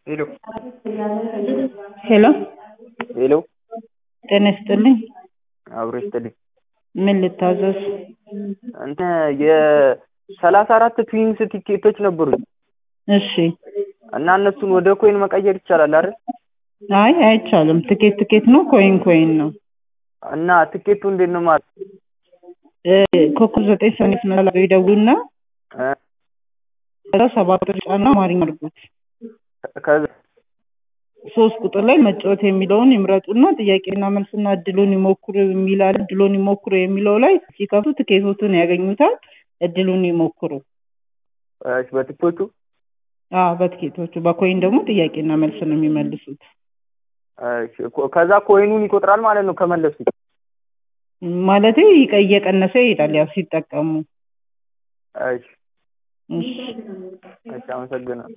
ሄሎ ሄሎ ሄሎ ጤና ይስጥልኝ። አብሮ ይስጥልኝ። ምን ልታዘዝ? እንትን የሰላሳ አራት ትዊንስ ቲኬቶች ነበሩኝ እሺ። እና እነሱን ወደ ኮይን መቀየር ይቻላል አይደል? አይ አይቻልም። ትኬት ትኬት ነው፣ ኮይን ኮይን ነው። እና ትኬቱ እንዴት ነው ማለት እ ኮከብ ዘጠኝ ሰኔት መላው ይደውሉና እ ከዛ ሰባት ቁጥር ጫና አማርኛ አድርጉት። ከዛ ሶስት ቁጥር ላይ መጫወት የሚለውን ይምረጡና ጥያቄና መልስና እድሉን ይሞክሩ የሚላል እድሉን ይሞክሩ የሚለው ላይ ሲከፍቱ ትኬቶቱን ያገኙታል። እድሉን ይሞክሩ። እሺ፣ በትኬቱ አዎ በትኬቶቹ በኮይን ደግሞ ጥያቄና መልስ ነው የሚመልሱት። እሺ፣ ኮ- ከዛ ኮይኑን ይቆጥራል ማለት ነው ከመለሱት። ማለቴ ይቀ- እየቀነሰ ይሄዳል ያው ሲጠቀሙ። እሺ፣ እሺ እሺ፣ አመሰግናለሁ።